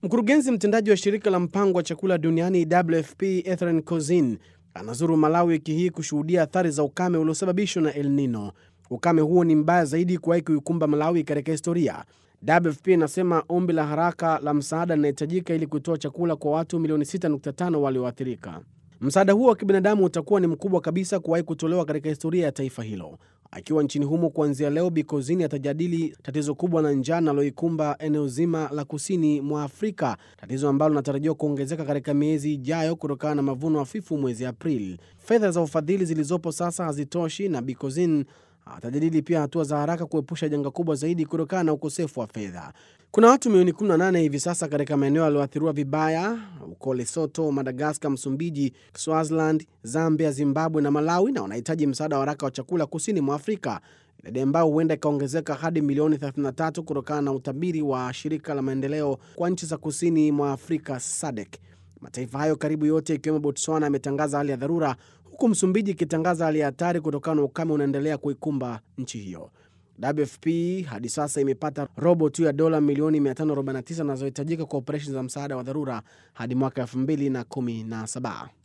Mkurugenzi mtendaji wa shirika la mpango wa chakula duniani WFP Ethran Cosin anazuru Malawi wiki hii kushuhudia athari za ukame uliosababishwa na El Nino. Ukame huo ni mbaya zaidi kuwahi kuikumba Malawi katika historia. WFP inasema ombi la haraka la msaada linahitajika ili kutoa chakula kwa watu milioni 6.5 walioathirika. Msaada huo wa kibinadamu utakuwa ni mkubwa kabisa kuwahi kutolewa katika historia ya taifa hilo. Akiwa nchini humo kuanzia leo, Bikozini atajadili tatizo kubwa la njaa linaloikumba eneo zima la kusini mwa Afrika, tatizo ambalo linatarajiwa kuongezeka katika miezi ijayo kutokana na mavuno hafifu mwezi Aprili. Fedha za ufadhili zilizopo sasa hazitoshi, na Bikozin atajadili pia hatua za haraka kuepusha janga kubwa zaidi kutokana na ukosefu wa fedha. Kuna watu milioni 18 hivi sasa katika maeneo yaliyoathiriwa vibaya huko Lesotho, Madagaskar, Msumbiji, Swaziland, Zambia, Zimbabwe na Malawi, na wanahitaji msaada wa haraka wa chakula kusini mwa Afrika, idadi ambayo huenda ikaongezeka hadi milioni 33 kutokana na utabiri wa shirika la maendeleo kwa nchi za kusini mwa Afrika SADC. Mataifa hayo karibu yote ikiwemo Botswana yametangaza hali ya dharura huku Msumbiji ikitangaza hali ya hatari kutokana na ukame unaendelea kuikumba nchi hiyo. WFP hadi sasa imepata robo tu ya dola milioni 549 zinazohitajika kwa operesheni za msaada wa dharura hadi mwaka 2017.